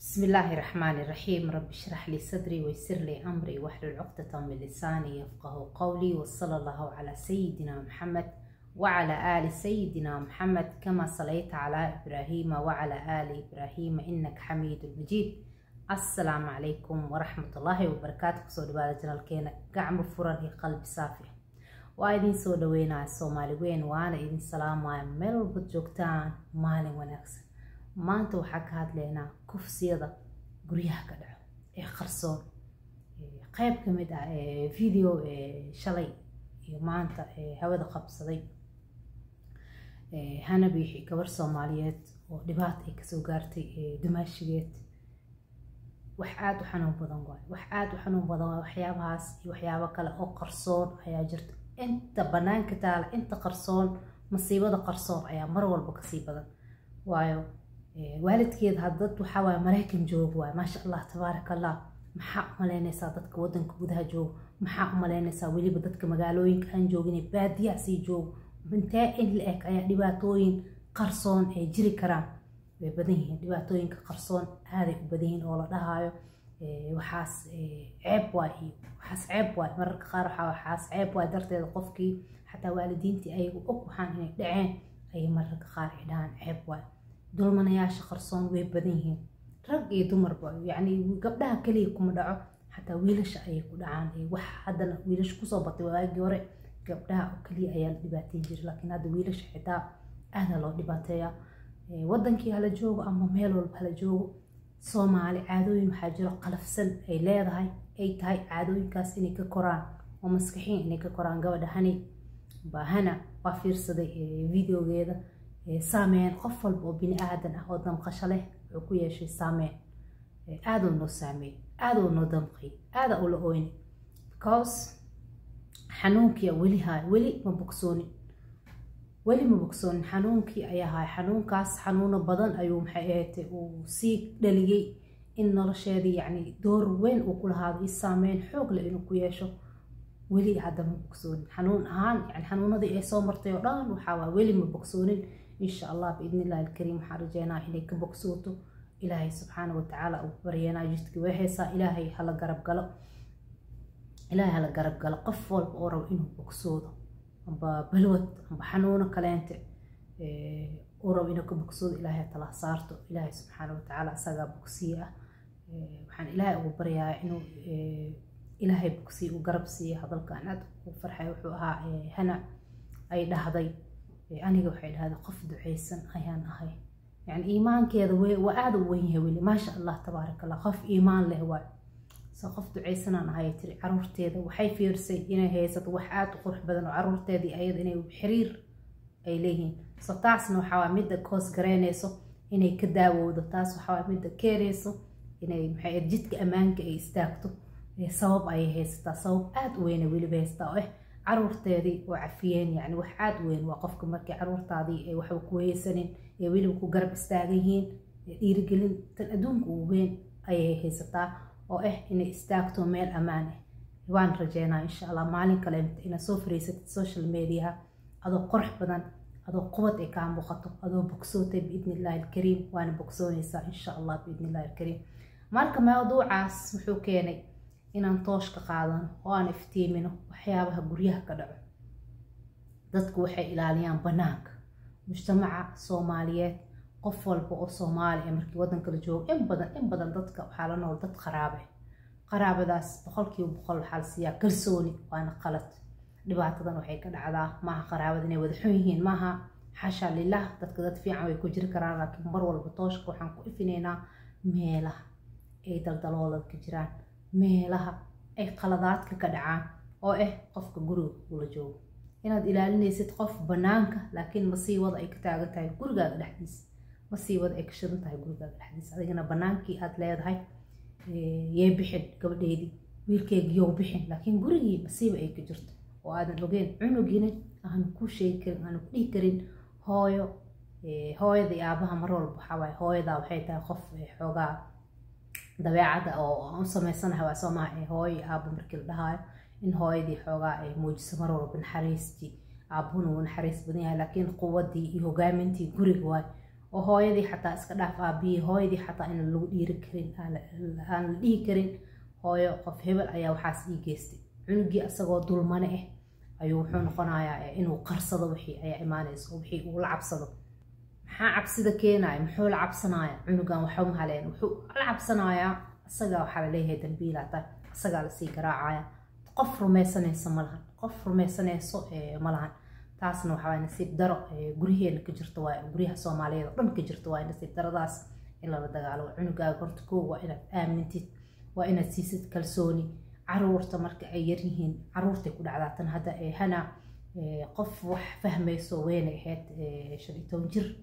بسم الله الرحمن الرحيم رب اشرح لي صدري ويسر لي أمري واحلل عقدة من لساني يفقه قولي وصلى الله على سيدنا محمد وعلى آل سيدنا محمد كما صليت على إبراهيم وعلى آل إبراهيم إنك حميد مجيد السلام عليكم ورحمة الله وبركاته كسو دبادة جنالكينا قعم فرن قلب صافي وإذن سو دوينا الصومالي وين وأنا إذن سلام ميل بجوكتان مالي ونكسن maanta waxaa ka hadlaynaa kufsiyada guryaha ka dhaco ee qarsoon qeyb ka mid ah video shalay iyo maanta hawada qabsaday hana biixi gabar soomaaliyeed oo dhibaata ay kasoo gaartay dumaashigeed wax aada u xanuun badan waay wax aada u xanuun badan waay waxyaabahaas iyo waxyaabo kale oo qarsoon ayaa jirta inta banaanka taala inta qarsoon masiibada qarsoon ayaa mar walba kasii badan waayo waalidkeed haddad waxaa waaye maraykan joogo waay maasha allah tabaaraka allah maxaa u malaynaysaa dadka wadanka gudaha joogo maxaa u malaynaysaa weliba dadka magaalooyinka aan joogin baadiyaha sii joogo intee in la eg ayaa dhibaatooyin qarsoon ay jiri karaan way badan yihiin dhibaatooyinka qarsoon aaday u badan yihiin oo la dhahaayo waxaas ceeb waay iyo waxaas ceeb waay mararka qaar waxaa waxaas ceeb waay darteeda qofkii xataa waalidiintii ayagu og waxaan inay dhaceen ayay mararka qaar ay dhahaan ceeb waay dulmanayaasha qarsoon way badan yihiin rag iyo dumarba yacni gabdhaha keliya kuma dhaco xataa wiilasha ayay ku dhacaan wax haddana wiilasha kusoo batay waagii hore gabdhaha oo keliya ayaa la dhibaateyn jiray laakiin hadda wiilasha xitaa aada loo dhibaateeyaa wadankii hala joogo ama meel walba hala joogo soomaali caadooyin waxaa jiro qalafsan ay leedahay ay tahay caadooyinkaas inay ka koraan oo maskaxiin inay ka koraan gabadha hani baahana waa fiirsaday videogeeda saameyn qof walba oo bini aadan ah oo damqasho leh wuxuu ku yeeshay saameyn aaduu noo saameey aaduu noo damqay aada ula oyni because xanuunkii weli haay weli ma bogsoonin weli ma bogsoonin xanuunkii ayaa haay xanuunkaas xanuuno badan ayuu maxay ahayd uu sii dhaliyey in nolosheedii yacni door weyn uu ku lahaado i saameyn xoog leh inuu ku yeesho weli hadda ma bogsoonin xanuun ahaan yani xanuunadii ay soo martay oo dhan waxaa waa weli ma bogsoonin insha allah biidni illahi alkariim waxaan rajeynaa inay ka bogsooto ilaahay subxaana watacaala uu baryeenaa jidkii way haysaa ilaahay hala garab galo ilaahay hala garab galo qof walba oo rabo inuu bogsoodo amba balwad amba xanuuno kaleente uu rabo inuu ka bogsoodo ilaahay tala saarto ilaahay subxaana watacaala isagaa bogsiye ah waxaan ilaahay ugu baryaa inuu ilaahay bogsiye uu garab siiya hadalkan aad u farxay wuxuu ahaa hana ay dhahday aniga waxay dhahday qof ducaysan ayaan ahay yani iimaankeeda waa aada u weyn yahay weli maasha allah tabaaraka allah qof iimaan leh waay so qof ducaysanaan ahay tiri caruurteeda waxay fiirsay inay haysato wax aada u qurux badan oo caruurteedii ayada inay xiriir ay leeyihiin so taasna waxaa midda koos garaynayso inay ka daawowdo taas waxaa midda keenayso inay maxay jidka ammaanka ay istaagto sabab ayay haysataa sabab aada u weyna weliba haysataa oo ah caruurteedii oo cafiyeen yani wax aada u weyn waa qofka markii caruurtaadii ay waxba ku haysanin ee weliba ku garab istaagan yihiin dhiirigelin tan adduunka ugu weyn ayay haysataa oo ah inay istaagto meel ammaan ah waan rajeynaa insha allah maalin kale inaad soo fariisatid social mediaha adoo qurux badan adoo qubad ay kaa muuqato adoo bogsootay biidni illahi alkariim waana bogsoonaysaa insha allah biidni illahi alkariim marka mawduucaas wuxuu keenay inaan tooshka qaadano oo aan iftiimino waxyaabaha guryaha ka dhaco dadku waxay ilaaliyaan banaanka mujtamaca soomaaliyeed qof walba oo soomaali ee markii waddanka la joogo in badan in badan dadka waxaa la nool dad qaraabe qaraabadaas boqolkiiba boqol waxaa la siiyaa kalsooni waana qalad dhibaatadan waxay ka dhacdaa maaha qaraabada inay wada xun yihiin maaha xasha lilah dadka dad fiican way ku jiri karaan laakiin mar walba tooshka waxaan ku ifinaynaa meelaha ay daldaloolada ka jiraan meelaha ay qaladaadka ka dhacaan oo ah qofka guriga ula joogo inaad ilaalinaysid qof banaanka laakiin masiibada ay ka taagan tahay gurigaaga dhexdiisa masiibada ay ka shidan tahay gurigaaga dhexdiisa adigana banaankii aad leedahay yay bixin gabadheydii wiilkeegiyow bixin laakiin gurigii masiiba ay ka jirto oo aadan ogeyn cunugina aanu ku sheegi karin aanu ku dhihi karin hooyo hooyada iyo aabaha mar walba waxaa waaye hooyadaa waxay tahay qof xoogaa dabeecadda oo u samaysanaha waa soo maha hooyo aabo markii la dhahaayo in hooyadii xoogaa ay muujiso mar walba naxariistii aabuhuna wuu naxariis badan yahay laakiin quwadii iyo hogaamintii guriga waay oo hooyadii xataa iska dhaaf aabiyey hooyadii xataa in lagu dhiiri karin aan la dhihi karin hooyo qof hebel ayaa waxaas ii geystay cunugii isagoo dulmane ah ayuu wuxuu noqonayaa inuu qarsado wixii ayaa imaanaysa oo wixii uu la cabsado maxaa cabsida keenaya muxuu la cabsanaya cunugan waxba mahaleen wuxuu la cabsanayaa isagaa waxaa laleeyahay dambiilata isagaa lasii garaacaya qof rumaysanaysa ma lahan qof rumaysanayso ma lahan taasna waxaa nasiib daro guryaheena ka jirta waay guryaha soomaaliyeed oo dhan ka jirta waay nasiib daradaas in lala dagaalo cunugaaga horta koo waa inaad aamintid waa inaad siisid kalsooni caruurta marka ay yaryihiin caruurtay ku dhacdaa tan hadda hana qof wax fahmayso weyna ahayd shan iyo toban jir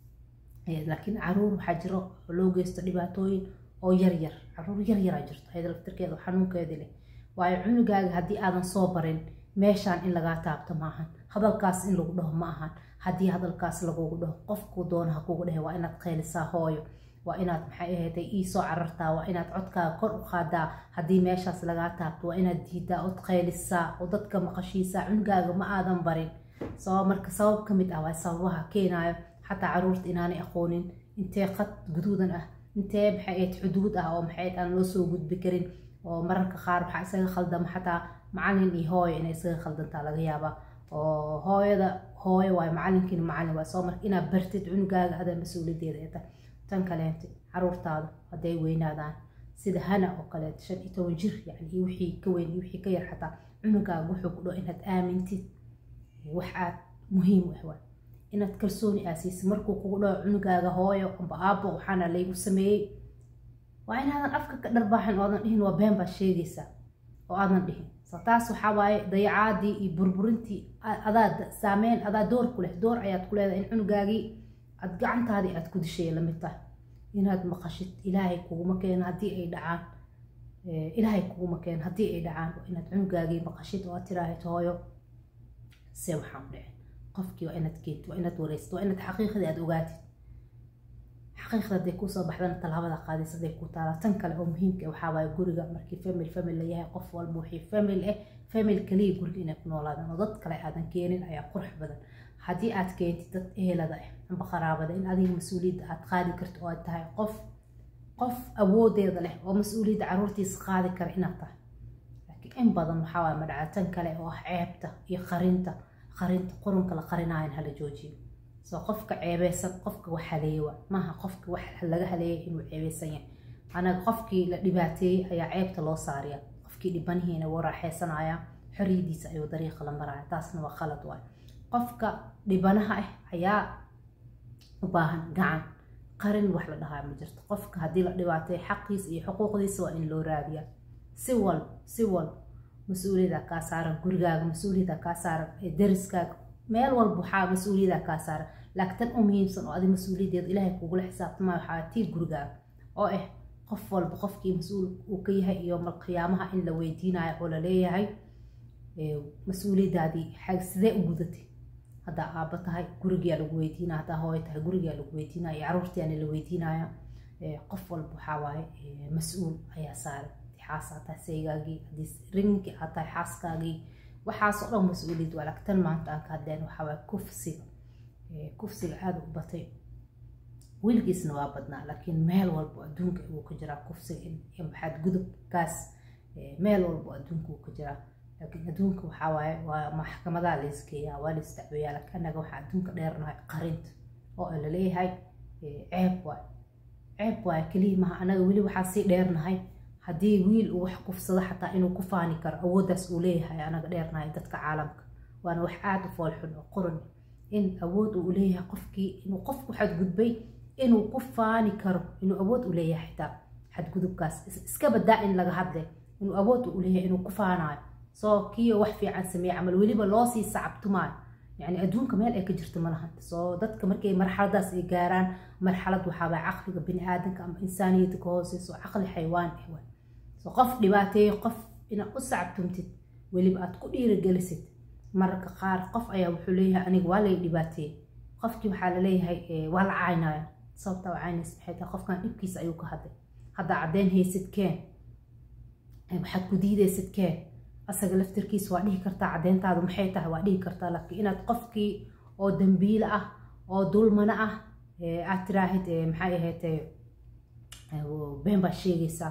laakiin caruur waxaa jiro oo loo geysto dhibaatooyin oo yaryar caruur yaryaraa jirto ayada laftirkeeda xanuunkeeda leh waayo cunugaaga haddii aadan soo barin meeshaan in lagaa taabto maahan hadalkaas in lagu dhaho ma ahan haddii hadalkaas lagugu dhaho qofkuu doona ha kugu dhehe waa inaad qeylisaa hooyo waa inaad maxay ahayd iisoo carartaa waa inaad codkaaga kor u qaadaa haddii meeshaas lagaa taabto waa inaad diidaa od qeylisaa oo dadka maqashiisaa cunugaaga ma aadan barin sabab marka sabab ka mid ah waa sababaha keenayo xataa caruurta inaanay aqoonin intee qad guduudan ah intee maxay ahayd xuduud ah oo maxay aan loo soo gudbi karin oo mararka qaar waxaa isaga khaldama xataa macalin iyo hooyo inay isaga khaldantaa laga yaabaa oo hooyada hooyo waay macalinkiina macalin waay soo marka inaad bartid cunugaaga adaa mas-uuliyadeeda ee tahay tan kaleente caruurtaada hadday weynaadaan sida hana oo kaleeto shan iyo toban jir yani iyo wixii ka weyn iyo wixii ka yar xataa cunugaaga wuxuu ku dhaho inaad aamintid wax aad muhiim u ah waay inaad kalsooni aasiisid markuu kugu dhaho cunugaaga hooyo amba aabbo waxaana laygu sameeyey waa inaadan afka ka dharbaaxin oodan dhihin waa been baad sheegaysaa oo aadan dhihin so taas waxaa waaye dayacaadii iyo burburintii adaa saameyn adaa door ku leh door ayaad ku leedahay in cunugaagii aad gacantaadii aad ku dishay lamid tahay inaad maqashid ilaahay kuguma keeno haddii ay dhacaan ilaahay kuguma keeno haddii ay dhacaan inaad cunugaagii maqashid oo aad tiraahid hooyo se waxaan dhicin qofkii waa inaad keentid waa inaad wareysid waa inaad xaqiiqdii aad ogaatid xaqiiqda hadday kusoo baxdana tallaabada qaadis hadday ku taalaa tan kale oo muhiimka waxaa waaye guriga markii famil famil la yahay qof walba wixii famil ah famil kaliya guriga inay ku noolaadaan oo dad kale aadan keenin ayaa qurux badan haddii aad keentid dad ehelada ah amba qaraabada in adiga mas-uuliyadda aad qaadi karto oo aad tahay qof qof awoodeeda leh oo mas-uuliyadda caruurtiisa qaadi kara inaad tahay laakiin in badan waxaa waaye madhacatan kale oo ah ceebta iyo qarinta qarinta qurunka la qarinaayan hala joojiyo soo qofka ceebeysan qofka wax haleeye waa maaha qofka wax laga haleeyay inuu ceebeysan yahay anaga qofkii la dhibaateeyey ayaa ceebta loo saariya qofkii dhibanihiina wuu raaxeysanaya xoriyadiisa ayuu dariiqa la maraya taasna waa khalad waay qofka dhibanaha ah ayaa u baahan gacan qarin wax la dhahaa ma jirto qofka haddii la dhibaateeyo xaqiisa iyo xuquuqdiisa waa in loo raadiya si walba si walba mas-uuliyada kaa saaran gurigaaga mas-uuliyada kaa saaran dariskaaga meel walba waxaa mas-uuliyada kaa saaran laakiin tan u muhiimsan oo adi mas-uuliyadeeda ilaahay kugula xisaabtamaayo waxaa tii gurigaaga oo ah qof walba qofkii mas-uul uu ka yahay iyo malqiyaamaha in la weydiinayo oo laleeyahay mas-uuliyadaadii xag sidee u gudatay haddaa aabba tahay gurigaa lagu weydiinaya haddaa hooyo tahay gurigaa lagu weydiinaya iyo caruurtiana la weydiinaya qof walba waxaa waaye mas-uul ayaa saaran xaas aad tahay saygaagii haddii rinkii aad tahay xaaskaagii waxaasoo dhan mas-uuliyad waa laakiin tan maanta aan ka hadleen waxaa waaye kufsiga kufsiga aada u batay weligiisna waa badnaa laakiin meel walbo adduunka uu ka jiraa kufsiga maxaad gudubkaas meel walbo adduunka uu ka jiraa laakiin adduunka waxaa waaye waa maxkamadaha laysgeeyaa waa lays dacweeyaa laakiin annaga waxaa adduunka dheernahay qarinta oo laleeyahay ceeb waay ceeb waay keliya maha annaga weli waxaa sii dheernahay haddii wiil uu wax kufsado xataa inuu ku faani karo awooddaas uu leeyahay anaga dheernahay dadka caalamka waana wax aada u foolxun oo qoran in awood uu leeyahay qofkii inuu qofku xadgudbay inuu ku faani karo inuu awood u leeyahay xitaa xadgudubkaas iska badaa in laga hadle inuu awood u leeyahay inuu ku faanayo soo kiyo wax fiican sameeye camal weliba loosii sacabtumaayo يعني adduunka meel ay ka jirto ma lahan soo dadka markay marxaladaas ay gaaraan marxalad waxaabaa caqliga bini aadanka ama insaaniyadda ka hooseyso caqli xaywaan ah waay soo qof dhibaateeyo qof inaad u sacabtumtid weliba aad ku dhiirigelisid mararka qaar qof ayaa wuxuu leeyahay aniga waa lay dhibaateeyey qofkii waxaa laleeyahay waa la caynaya sababta waa caynays maxay tahay qofkan dhibkiisa ayuu ka hadlay haddaa caddeyn haysid keen waxaad ku diidaysid keen asaga laftirkiisa waa dhihi kartaa caddeyntaadu maxay tahay waa dhihi kartaa laakiin inaad qofkii oo dambiile ah oo dulmano ah aad tiraahid maxay ahaydee been baa sheegaysaa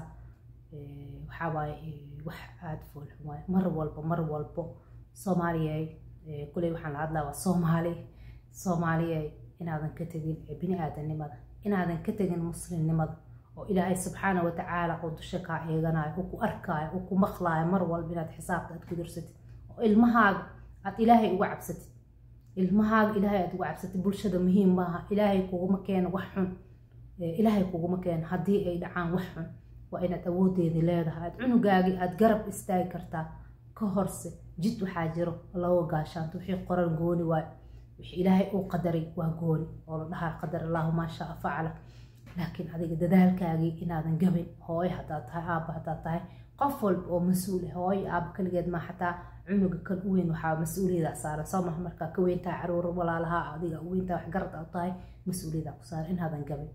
waxaa waaye wax aada foolxun waaye mar walba mar walbo soomaaliyay kuley waxaan la hadlaa waa soomaali soomaaliyay inaadan ka tegin bini aadanimada inaadan ka tegin muslimnimada oo ilaahay subxaana watacaala oo dusha kaa eeganayo oo ku arkaayo oo ku maqlaayo mar walba inaad xisaabta aad ku darsatid oo ilmahaaga aad ilaahay uga cabsatid ilmahaaga ilaahay aad uga cabsatid bulshada muhiim maaha ilaahay kuguma keeno wax xun ilaahay kuguma keeno haddii ay dhacaan wax xun waa inaad awoodeedii leedahay aad cunugaagii aad garab istaagi kartaa ka horse jid waxaa jiro laga gaashaanto wixii qoran gooni waayo wixii ilaahay uu qadaray waa gooni oo la dhahaa qadar allahu maa shaa facala laakiin adiga dadaalkaagii inaadan gabin hooyo haddaad tahay aabba haddaad tahay qof walba oo mas-uul ah hooyo aabba kaligeed ma xataa cunuga kan u weyn waxaa mas-uuliyada saaran soo maha markaa ka weyn tahay caruur walaalaha adiga u weyn tahay wax garad u tahay mas-uuliyada ku saaran inaadan gabin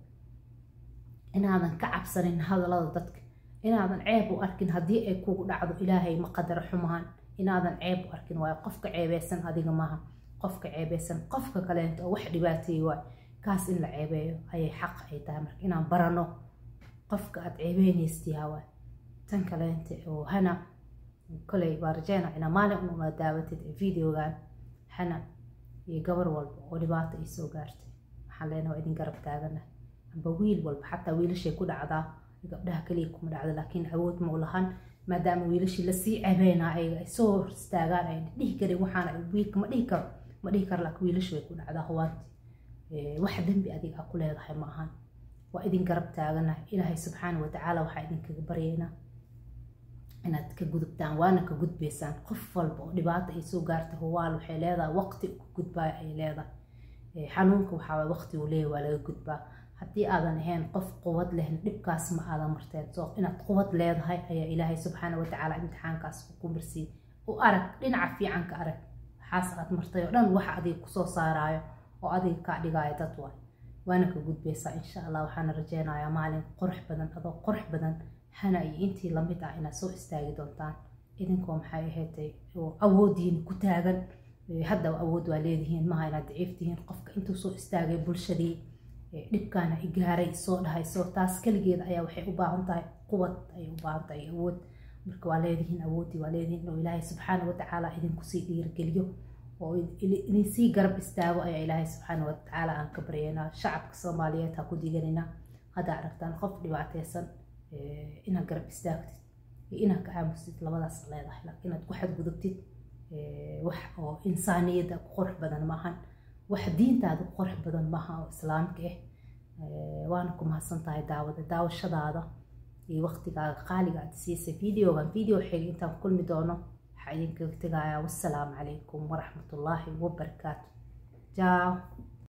inaadan ka cabsanin hadalada dadka inaadan ceeb u arkin haddii ay kugu dhacdo ilaahay ma qadaro xumaan inaadan ceeb u arkin waayo qofka ceebeysan adiga maaha qofka ceebeysan qofka kaleento oo wax dhibaateeye waayo kaas in la ceebeeyo ayay xaq ay tahay marka inaan barano qofka aad ceebeynaystiyaa waay tan kaleente oo hana koley baa rajeyna inaa maalin ununa daawatid videogan hana iyo gabar walba oo dhibaato ay soo gaartay waxaan leenaha waa idin garab taagana amba wiil walba xataa wiilashay ku dhacdaa gabdhaha kaliya kuma dhacdo laakiin awood ma u lahan maadaama wiilashii lasii cebeynaa ayaga ay soo hor istaagaan ay dhihi karin waxaana wiilka ma dhihi karo ma dhihi karo laakiin wiilashu way ku dhacdaa huwaanti wax dembi adiga a ku leedahay ma ahan waa idin garab taagana ilaahay subxaana watacaala waxaa idinkaga baryaynaa inaad ka gudubtaan waana ka gudbaysaan qof walba oo dhibaata ay soo gaartay huwaal waxay leedahay waqti ku gudbaayo ay leedahay xanuunka waxaa waqti uu leeyahy waa laga gudbaa haddii aadan ahayn qof quwad lehna dhibkaas ma aadan marteen soo inaad quwad leedahay ayaa ilaahay subxaana watacaala imtixaankaas ku marsiiy u arag dhinaca fiican ka arag waxaas aad martay oo dhan waxa adiga kusoo saaraayo oo adiga kaa dhigaayo dad waay waana ka gudbaysaa insha allah waxaana rajeynayaa maalin qurux badan adoo qurux badan hana iyo intii lamid ah inaad soo istaagi doontaan idinkoo maxay ahaydee oo awoodiin ku taagan hadda awood waa leedihiin maha inaad daciif tihiin qofka intuu soo istaagay bulshadii dhibkaana igaaray soo dhahayso taas keligeeda ayaa waxay u baahan tahay quwad ayay u baahan tahay awood marka waa leedihiin awoodii waa leedihiin inuu ilaahay subxaana watacaala idinkusii dhiirgeliyo oo idinsii garab istaago ayaa ilaahay subxaana watacaala aan ka baryaynaa shacabka soomaaliyeed ha ku diganina haddaa aragtaan qof dhibaateysan inaad garab istaagtid iyo inaad ka aamustid labadaas leedahay laakiin inaad ku xadgudubtid wax oo insaaniyadda ku qurux badan maahan wax diintaada ku qurux badan maaha oo islaamka ah waana ku mahadsan tahay daawada daawashadaada iyo waqtigaaga qaaliga aad siisay videogan video xiga intaan kulmi doono waxaa idinkaga tegayaa wassalaamu calaykum waraxmatullaahi wabarakaatu jaaw